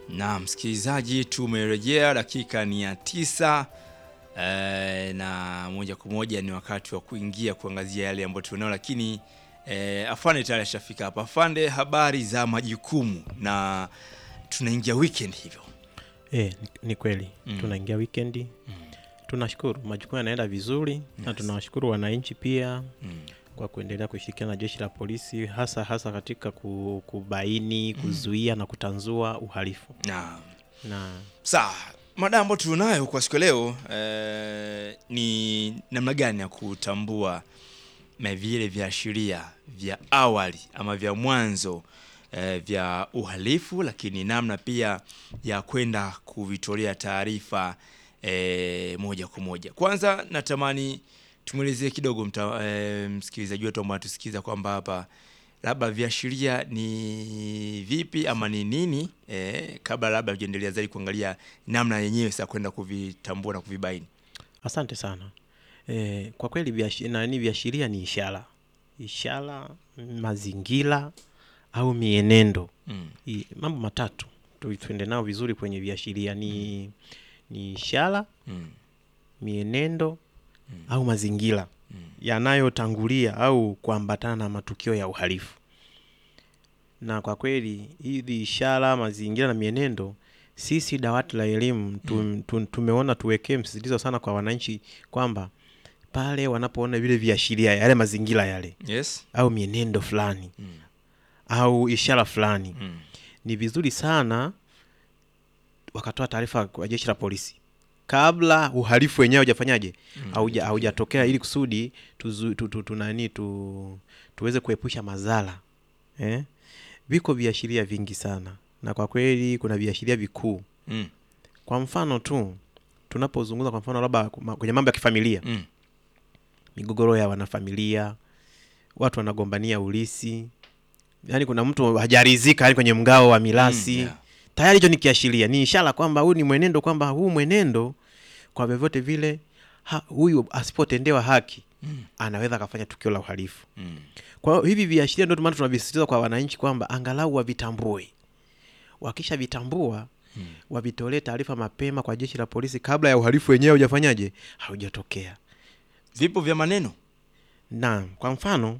Na msikilizaji, tumerejea, dakika ni ya tisa e, na moja kwa moja ni wakati wa kuingia kuangazia yale ambayo tunao, lakini e, afande tayari ashafika hapa. Afande, habari za majukumu, na tunaingia weekend hivyo. E, ni, ni kweli Mm. tunaingia wikendi tunashukuru majukumu yanaenda vizuri na tunawashukuru wananchi pia Mm. kwa kuendelea kushirikiana na jeshi la polisi hasa hasa katika ku- kubaini kuzuia na kutanzua uhalifu Na na Sawa, mada ambayo tunayo kwa siku ya leo eh, ni namna gani ya kutambua na vile viashiria vya awali ama vya mwanzo eh, vya uhalifu, lakini namna pia ya kwenda kuvitolea taarifa eh, moja kwa moja. Kwanza natamani tumwelezie kidogo mta, eh, msikilizaji wetu ambaye anatusikiza kwamba hapa labda viashiria ni vipi ama ni nini eh, kabla labda tujaendelea zaidi kuangalia namna yenyewe sasa kwenda kuvitambua na kuvibaini. asante sana e, kwa kweli viashi- nani viashiria ni ishara ishara mazingira au mienendo Mm. I, mambo matatu tu- tuende nao vizuri kwenye viashiria ni ni ishara Mm. mienendo Mm. au mazingira Mm. yanayotangulia au kuambatana na matukio ya uhalifu. Na kwa kweli hizi ishara, mazingira na mienendo, sisi dawati la elimu tu, tu, tumeona tuwekee msisitizo sana kwa wananchi kwamba pale wanapoona vile viashiria yale mazingira yale Yes. au mienendo fulani Mm. au ishara fulani, Mm. ni vizuri sana wakatoa taarifa kwa jeshi la polisi kabla uhalifu wenyewe haujafanyaje hauja haujatokea ili kusudi tuzu, tu, tu, tu, nani tu, tuweze kuepusha madhara eh? Viko viashiria vingi sana, na kwa kweli kuna viashiria vikuu. Mm. Kwa mfano tu tunapozungumza, kwa mfano labda kuma- kwenye mambo ya kifamilia, Mm. migogoro ya wanafamilia, watu wanagombania ulisi, yaani kuna mtu hajaridhika yani kwenye mgao wa mirasi Mm, yeah. tayari hicho ni kiashiria, ni ishara kwamba huu ni mwenendo, kwamba huu mwenendo kwa vyovyote vile ha, huyu asipotendewa haki Mm. anaweza akafanya tukio la uhalifu. Mm. Kwa hiyo hivi viashiria ndio maana tunavisisitiza kwa wananchi kwamba angalau wavitambue. Wakisha vitambua Mm. wavitolee taarifa mapema kwa jeshi la polisi kabla ya uhalifu wenyewe haujafanyaje, haujatokea. Vipo vya maneno. Na kwa mfano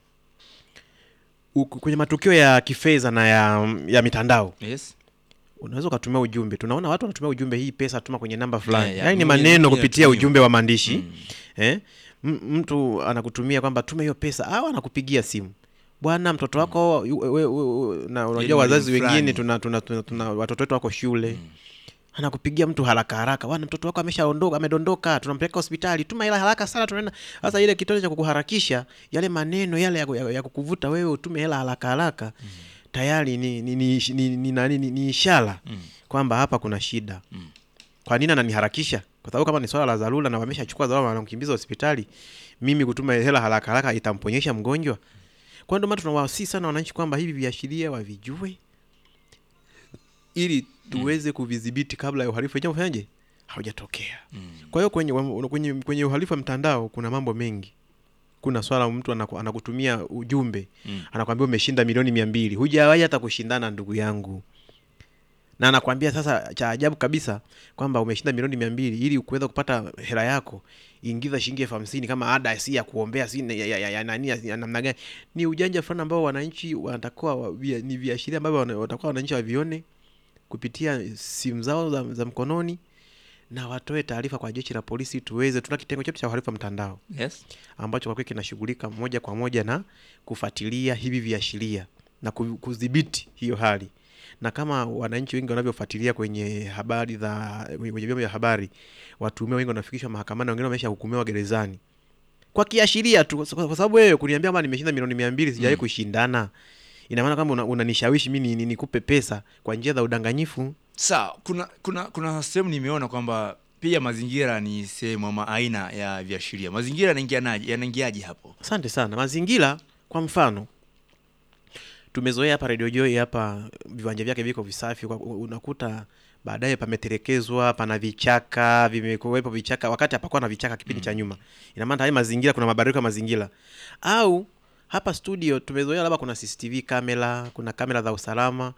uku- kwenye matukio ya kifedha na ya, ya mitandao Yes. unaweza ukatumia ujumbe. Tunaona watu wanatumia ujumbe, hii pesa tuma kwenye namba fulani. Yeah, yeah. Yaani ni Mwingine- maneno mwingine kupitia anatumia. ujumbe wa maandishi Mm. eh? M- mtu anakutumia kwamba tume hiyo pesa au anakupigia simu bwana mtoto wako yu- we- we- we- na unajua mwalimu wazazi fulani. wengine tuna, tuna, tuna, tuna watoto wetu wako shule anakupigia mtu haraka haraka bwana mtoto wako ameshaondoka amedondoka tunampeleka hospitali tuma hela haraka sana tunaenda sasa ile kitendo cha kukuharakisha yale maneno yale ya, ku- ya, ya kukuvuta wewe utume hela haraka haraka tayari ni ni, ni, ni, ni, nani, ni, ni ishara Mm. kwamba hapa kuna shida Mm. kwa nini ananiharakisha kwa sababu kama ni swala la dharura na wameshachukua dharura wanamkimbiza hospitali mimi kutuma hela haraka haraka itamponyesha mgonjwa kwa ndio maana tunawasii sana wananchi kwamba hivi viashiria wavijue ili tuweze kuvidhibiti kabla ya uhalifu wenyewe ufanyaje haujatokea Mm. kwa hiyo kwenye, kwenye, kwenye uhalifu wa mtandao kuna mambo mengi kuna swala mtu anaku, anakutumia ujumbe Mm. anakwambia umeshinda milioni mia mbili hujawahi hata kushindana ndugu yangu na anakwambia sasa cha ajabu kabisa kwamba umeshinda milioni mia mbili ili kuweza kupata hela yako ingiza shilingi elfu hamsini kama ada si ya kuombea si ya, ya, ya, ya, nani ya, ya namna gani ni ujanja fulani ambao wananchi wanatakiwa wa- via- ni viashiria ambavyo wana- watakuwa wananchi wavione kupitia simu zao za, za mkononi na watoe taarifa kwa jeshi la polisi tuweze tuna kitengo chetu cha uhalifu wa mtandao Yes. ambacho kwa kweli kinashughulika moja kwa moja na kufuatilia hivi viashiria na ku- kudhibiti hiyo hali na kama wananchi wengi wanavyofuatilia kwenye habari za kwenye vyombo vya habari watuhumiwa wengi wanafikishwa mahakamani wengine wameshahukumiwa gerezani kwa kiashiria tu kwa kwa sababu wewe kuniambia kwamba nimeshinda milioni mia mbili sijawahi Mm. kushindana ina maana kwamba una- unanishawishi mi ni- ni- nikupe pesa kwa njia za udanganyifu Sawa, kuna kuna kuna sehemu nimeona kwamba pia mazingira ni sehemu ama aina ya viashiria. Mazingira yanaingianaje? Yanaingiaje hapo? Asante sana. Mazingira, kwa mfano, tumezoea hapa Radio Joy hapa viwanja vyake viko visafi, kwa- unakuta baadaye pametelekezwa, pana vichaka, vimekuwepo vichaka wakati hapakuwa na vichaka kipindi cha nyuma. Ina maana haya mazingira, kuna mabadiliko ya mazingira. Au hapa studio tumezoea labda kuna CCTV kamera, kuna kamera za usalama,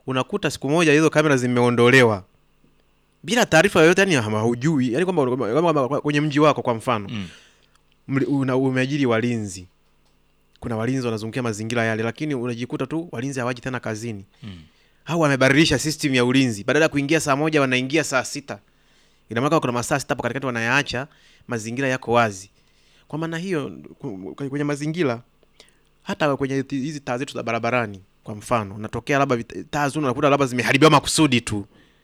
unakuta siku moja hizo kamera zimeondolewa bila taarifa yoyote, yani haujui, yani kwamba kwamba- kwamba kwenye mji wako kwa mfano Mm. mli- una- umeajiri walinzi, kuna walinzi wanazungukia mazingira yale, lakini unajikuta tu walinzi hawaji tena kazini Mm. au wamebadilisha system ya ulinzi, badala ya kuingia saa moja wanaingia saa sita. Ina maana kuna masaa sita hapo katikati wanayaacha mazingira yako wazi. Kwa maana hiyo ku- kwenye mazingira hata kwenye ti- hizi taa zetu za barabarani kwa mfano, unatokea labda vit- taa zuri unakuta labda zimeharibiwa makusudi tu,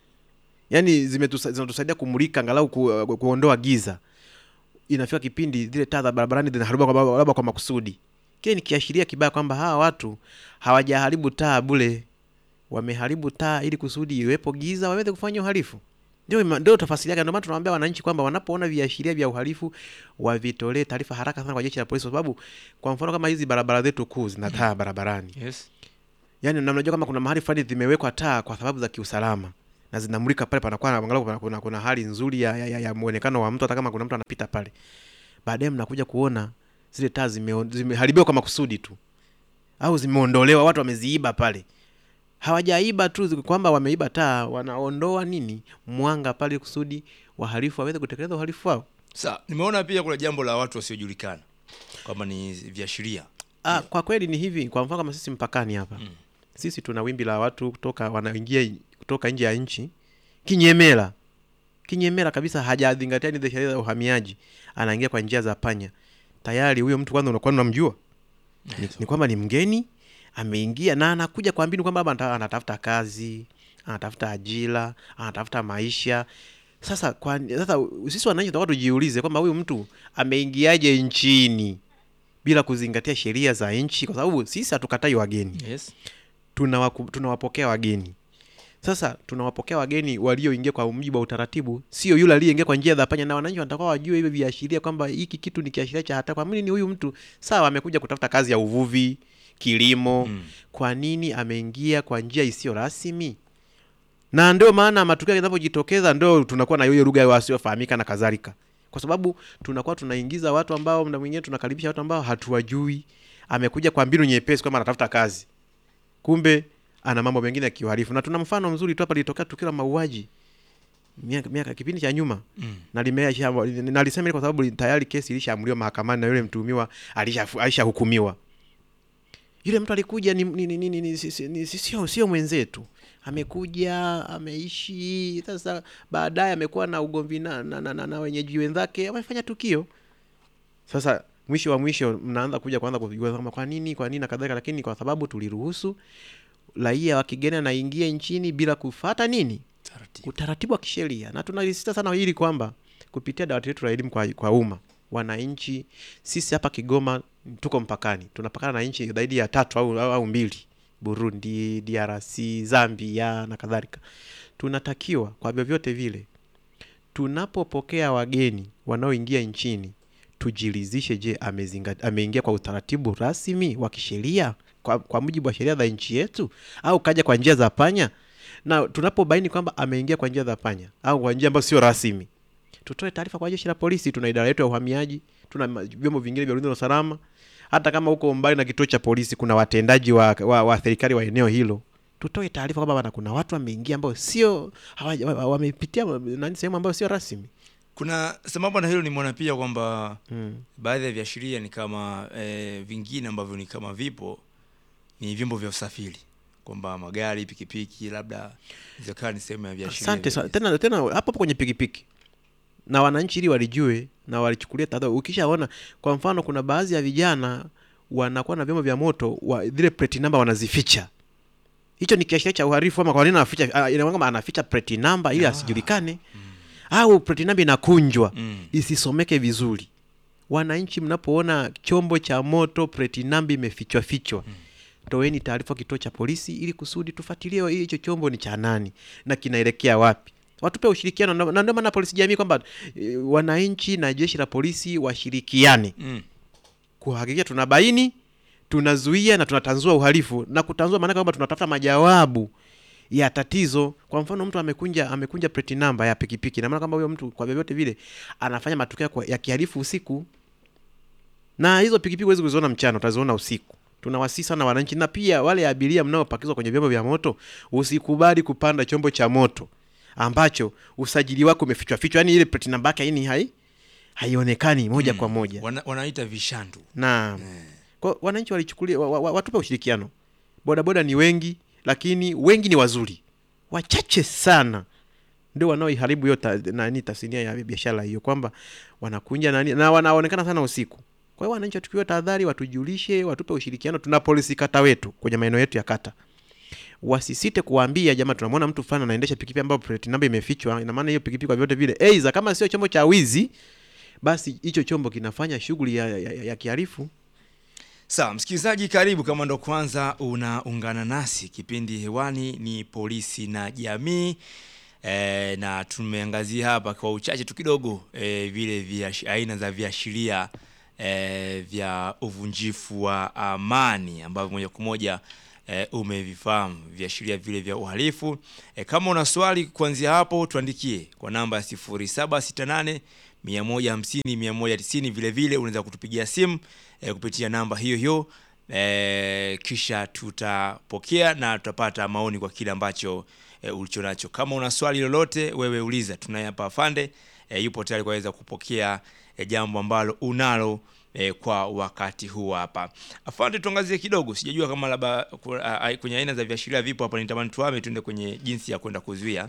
yaani zimetusa- zinatusaidia kumulika angalau ku, ku, kuondoa giza. Inafika kipindi zile taa za barabarani zinaharibiwa kwa- labda kwa makusudi. Kile ni kiashiria kibaya kwamba hawa watu hawajaharibu taa bure, wameharibu taa ili kusudi iwepo giza waweze kufanya uhalifu. Ndio ima- ndio tafasiri yake. Ndio maana tunawaambia wananchi kwamba wanapoona viashiria vya uhalifu wavitolee taarifa haraka sana kwa jeshi la polisi, kwa sababu kwa mfano kama hizi barabara zetu kuu zina taa barabarani, Yes. yaani na unajua kama kuna mahali fulani zimewekwa taa kwa sababu za kiusalama na zinamulika pale, panakuwa na angalau kuna, kuna, kuna hali nzuri ya, ya, ya, ya muonekano wa mtu, hata kama kuna mtu anapita pale. Baadaye mnakuja kuona zile taa zime- zimeharibiwa kwa makusudi tu, au zimeondolewa, watu wameziiba pale. Hawajaiba tu zi- kwamba wameiba taa, wanaondoa nini mwanga pale kusudi wahalifu waweze kutekeleza uhalifu wao. Sa, nimeona pia kuna jambo la watu wasiojulikana kwamba ni viashiria. Ah, kwa kweli ni hivi. Kwa mfano kama sisi mpakani hapa Mm. sisi tuna wimbi la watu kutoka wanaingia kutoka nje ya nchi kinyemela, kinyemela kabisa, hajazingatia ni sheria za uhamiaji, anaingia kwa njia za panya. Tayari huyo mtu kwanza unakuwa unamjua ni, ni kwamba ni mgeni ameingia na anakuja kwa mbinu kwamba labda anata- anatafuta kazi, anatafuta ajira, anatafuta maisha. Sasa kwa sasa sisi wananchi tunataka tujiulize kwamba huyu mtu ameingiaje nchini bila kuzingatia sheria za nchi, kwa sababu sisi hatukatai wageni Yes. tunawaku- tunawapokea wageni. Sasa tunawapokea wageni walioingia kwa mujibu wa utaratibu, sio yule aliyeingia kwa njia za panya, na wananchi wanatakiwa wajue hivyo viashiria kwamba hiki kitu ni kiashiria cha hatari. Kwa nini huyu mtu sawa, amekuja kutafuta kazi ya uvuvi, kilimo, Mm. kwa nini ameingia kwa njia isiyo rasmi? Na ndio maana matukio yanapojitokeza ndio tunakuwa na hiyo lugha ya wasiofahamika na kadhalika, kwa sababu tunakuwa tunaingiza watu ambao mda mwingine tunakaribisha watu ambao hatuwajui. Amekuja kwa mbinu nyepesi kwamba anatafuta kazi, kumbe ana mambo mengine ya kiuhalifu. Na tuna mfano mzuri tu hapa, lilitokea tukio la mauaji miaka miaka kipindi cha nyuma Mm. na limeisha na alisema ile kwa sababu tayari kesi ilishaamuliwa mahakamani na yule mtuhumiwa alisha- alishahukumiwa. Yule mtu alikuja ni, ni, ni, ni, ni, ni, si- si- ni, si- sio sio mwenzetu, amekuja ameishi. Sasa baadaye amekuwa na ugomvi na, na, na, na, na wenyeji wenzake, wamefanya tukio. Sasa mwisho wa mwisho mnaanza kuja kuanza kujua kama kwa nini kwa nini na kadhalika, lakini kwa sababu tuliruhusu raia wa kigeni anaingia nchini bila kufata nini Taratibu. utaratibu wa kisheria, na tunalisisitiza sana hili kwamba kupitia dawati letu la elimu kwa, kwa umma, wananchi sisi hapa Kigoma tuko mpakani, tunapakana na nchi zaidi ya tatu au, au, au mbili, Burundi, DRC, Zambia na kadhalika. Tunatakiwa kwa vyovyote vile tunapopokea wageni wanaoingia nchini tujiridhishe, je, amezinga- ameingia kwa utaratibu rasmi wa kisheria kwa, kwa mujibu wa sheria za nchi yetu au kaja kwa njia za panya? Na tunapobaini kwamba ameingia kwa njia za panya au kwa njia ambayo sio rasmi, tutoe taarifa kwa jeshi la polisi. Tuna idara yetu ya uhamiaji, tuna ma- vyombo vingine vya ulinzi na usalama. Hata kama huko mbali na kituo cha polisi, kuna watendaji wa, wa, wa serikali wa eneo hilo, tutoe taarifa kwamba bana, kuna watu wameingia ambao sio hawaja- wa- wamepitia nani sehemu ambayo sio rasmi. Kuna sambamba na hilo nimeona pia kwamba Mm. baadhi ya viashiria ni kama eh, vingine ambavyo ni kama vipo ni vyombo vya usafiri kwamba magari, pikipiki labda zikawa ni sehemu ya viashiria. Asante vya sana. hizi. Tena tena hapo hapo kwenye pikipiki na wananchi ili walijue na walichukulia tahadhari. Ukishaona kwa mfano, kuna baadhi ya vijana wanakuwa na vyombo vya moto wa, zile plate number wanazificha. Hicho ni kiashiria cha uhalifu. Ama kwa nini anaficha? Ah, Ina maana kwamba anaficha plate number ili Ah. asijulikane, au plate number inakunjwa Mm. isisomeke vizuri. Wananchi, mnapoona chombo cha moto plate number imefichwa fichwa, toeni taarifa kituo cha polisi ili kusudi tufuatilie ili hicho chombo ni cha nani na kinaelekea wapi. Watupe ushirikiano, na na ndio maana polisi jamii kwamba e, wananchi na jeshi la polisi washirikiane Mm. kuhakikisha tunabaini, tunazuia na tunatanzua uhalifu. Na kutanzua maana kwamba tunatafuta majawabu ya tatizo. Kwa mfano, mtu amekunja amekunja plate number ya pikipiki, na maana kwamba huyo mtu kwa vyovyote vile anafanya matukio kwa- ya kihalifu usiku, na hizo pikipiki huwezi kuziona mchana, utaziona usiku. tunawasii sana wananchi na pia wale abiria mnaopakizwa kwenye vyombo vya moto usikubali kupanda chombo cha moto ambacho usajili wako umefichwa fichwa yani ile plate number yake yani hai haionekani moja kwa moja Wana, wanaita vishandu na kwa wananchi walichukulia wa, wa, watupe ushirikiano bodaboda ni wengi lakini wengi ni wazuri wachache sana ndio wanaoiharibu hiyo ta, nani tasnia ya biashara hiyo kwamba wanakunja nani na wanaonekana sana usiku kwa hiyo wananchi watukiwa tahadhari watujulishe watupe ushirikiano tuna polisi kata wetu kwenye maeneo yetu ya kata wasisite kuwaambia jamaa tunamwona mtu fulani anaendesha pikipiki ambayo plate number imefichwa ina maana hiyo pikipiki kwa vyote vile aidha kama sio chombo cha wizi basi hicho chombo kinafanya shughuli ya, ya, ya, ya kiharifu Sawa, msikilizaji, karibu. Kama ndo kwanza unaungana nasi, kipindi hewani ni polisi na jamii e, na tumeangazia hapa kwa uchache tu kidogo e, vile vya aina za viashiria e, vya uvunjifu wa amani ambavyo moja kwa moja e, umevifahamu viashiria vile vya uhalifu. E, kama una swali kuanzia hapo tuandikie kwa namba ya 0768 150 190. Vile vile unaweza kutupigia simu e, kupitia namba hiyo hiyo e, kisha tutapokea na tutapata maoni kwa kile ambacho e, ulicho nacho. Kama una swali lolote, wewe uliza, tunaye hapa afande e, yupo tayari kuweza kupokea e, jambo ambalo unalo e, kwa wakati huu hapa. Afande, tuangazie kidogo, sijajua kama labda ku- a- a- kwenye aina za viashiria vipo hapa, nitamani tuame tuende kwenye jinsi ya kwenda kuzuia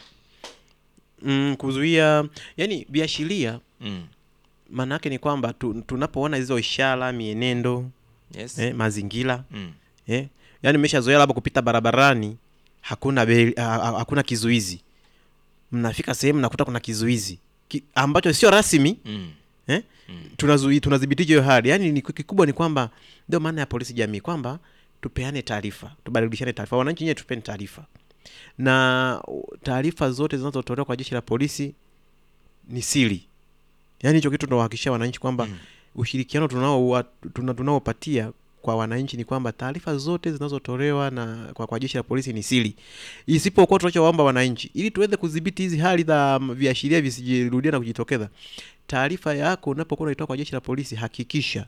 mm, kuzuia yani viashiria mm. maana yake ni kwamba tu, tunapoona hizo ishara mienendo yes. eh, mazingira mm. eh, yani umeshazoea labda kupita barabarani hakuna beli, ha, ha, hakuna kizuizi mnafika sehemu nakuta kuna kizuizi Ki, ambacho sio rasmi Mm. eh? Mm. tunazui tunadhibitije hiyo hali yani ni kikubwa ni kwamba ndio maana ya polisi jamii kwamba tupeane taarifa tubadilishane taarifa wananchi nyewe tupeni taarifa na uh, taarifa zote zinazotolewa kwa jeshi la polisi ni siri yaani hicho kitu tunawahakikishia wananchi kwamba Mm. ushirikiano tunao tuna, tunaopatia kwa wananchi ni kwamba taarifa zote zinazotolewa na kwa, kwa jeshi la polisi ni siri isipokuwa tunachowaomba wananchi ili tuweze kudhibiti hizi hali za mm, viashiria visijirudia na kujitokeza taarifa yako unapokuwa unaitoa kwa jeshi la polisi hakikisha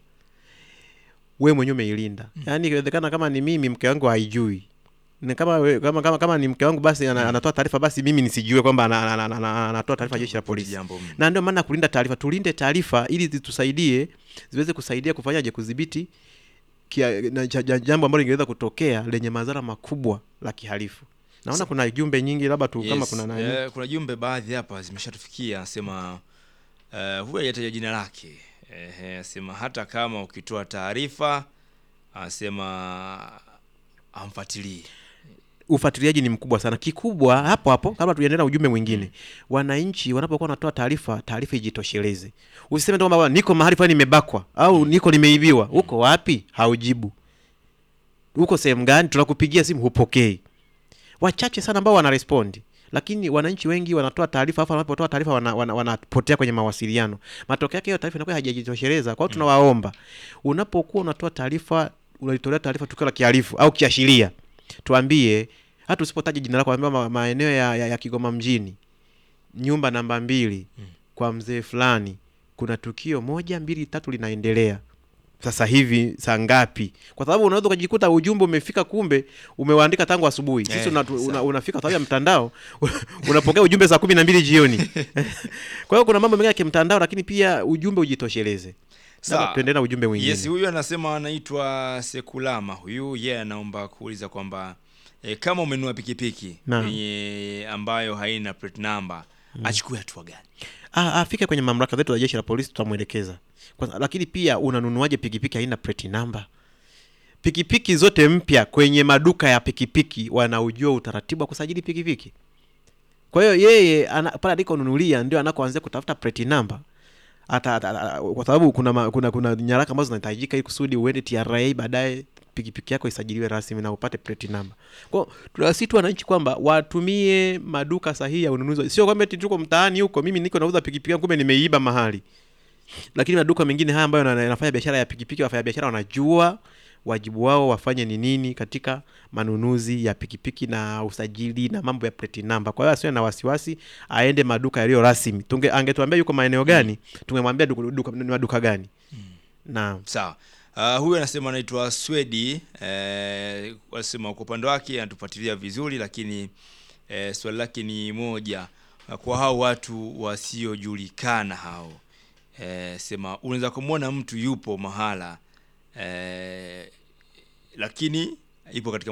we mwenyewe umeilinda yaani ikiwezekana kama ni mimi mke wangu haijui ni kama, we- kama, kama, kama ni mke wangu basi ana, anatoa taarifa basi mimi nisijue kwamba ana- ana- ana- ana- anatoa taarifa jeshi la polisi Jambo mm. na ndio maana kulinda taarifa tulinde taarifa ili zitusaidie ziweze kusaidia kufanyaje kudhibiti kia- na ja- ja- jambo ambalo lingeweza kutokea lenye madhara makubwa la kihalifu naona kuna jumbe nyingi labda tu kama Yes, kuna nani eh, kuna jumbe baadhi hapa zimeshatufikia anasema uh, huyu hajataja jina lake eh, anasema hata kama ukitoa taarifa anasema amfuatilii ufuatiliaji ni mkubwa sana kikubwa hapo hapo kabla tujaendelea na ujumbe mwingine wananchi wanapokuwa wanatoa taarifa taarifa ijitosheleze usiseme tu kwamba "Bwana, niko mahali fulani nimebakwa au niko nimeibiwa uko wapi haujibu uko sehemu gani tunakupigia simu hupokei wachache sana ambao wanarespondi lakini wananchi wengi wanatoa taarifa afu wanapotoa taarifa wana, wana, wanapotea kwenye mawasiliano matokeo yake hiyo taarifa inakuwa haijajitosheleza kwa hiyo tunawaomba unapokuwa unatoa taarifa unaitolea taarifa tukio la kihalifu au kiashiria tuambie hata usipotaja jina lako ambia ma, maeneo ya, ya, ya kigoma mjini nyumba namba mbili kwa mzee fulani kuna tukio moja mbili tatu linaendelea sasa hivi saa ngapi kwa sababu unaweza ukajikuta ujumbe umefika kumbe umewaandika tangu asubuhi sisi Eh, una, sawa. una, unafika kwa sababu ya mtandao unapokea ujumbe saa kumi na mbili jioni kwa hiyo kuna mambo mengi ya kimtandao lakini pia ujumbe ujitosheleze Sawa. Labda tuendelee na ujumbe mwingine yes huyu anasema anaitwa sekulama huyu yeye yeah, anaomba kuuliza kwamba e, kama umenunua pikipiki Naam. yenye ambayo haina plate number achukue hatua gani Ah, afike kwenye mamlaka zetu za jeshi la polisi tutamwelekeza Kwa- lakini pia unanunuaje pikipiki haina plate number pikipiki zote mpya kwenye maduka ya pikipiki wanaujua utaratibu wa kusajili pikipiki kwa hiyo yeye ana, pale alikonunulia ndio anakoanzia kutafuta plate number ata, ata, ata, kwa sababu kuna, ma, kuna kuna nyaraka ambazo zinahitajika ili kusudi uende TRA baadaye pikipiki yako isajiliwe rasmi na upate plate number. Kwa hiyo tunawasihi tu wananchi kwamba watumie maduka sahihi ya ununuzi, sio kwamba eti tuko mtaani huko, mimi niko nauza pikipiki yangu kumbe nimeiba mahali. Lakini maduka mengine haya ambayo yana- yanafanya biashara ya pikipiki, wafanya biashara wanajua wajibu wao wafanye ni nini katika manunuzi ya pikipiki na usajili na mambo ya plate number. Kwa hiyo asiwe na wasiwasi, aende maduka yaliyo rasmi. Tunge angetuambia yuko maeneo gani, tungemwambia duka, duka, ni maduka gani. Naam. sawa Uh, huyu anasema anaitwa Swedi eh, wasema kwa upande wake anatufuatilia vizuri, lakini eh, swali lake ni moja kwa hao watu wasiojulikana hao eh, sema unaweza kumwona mtu yupo mahala eh, lakini ipo katika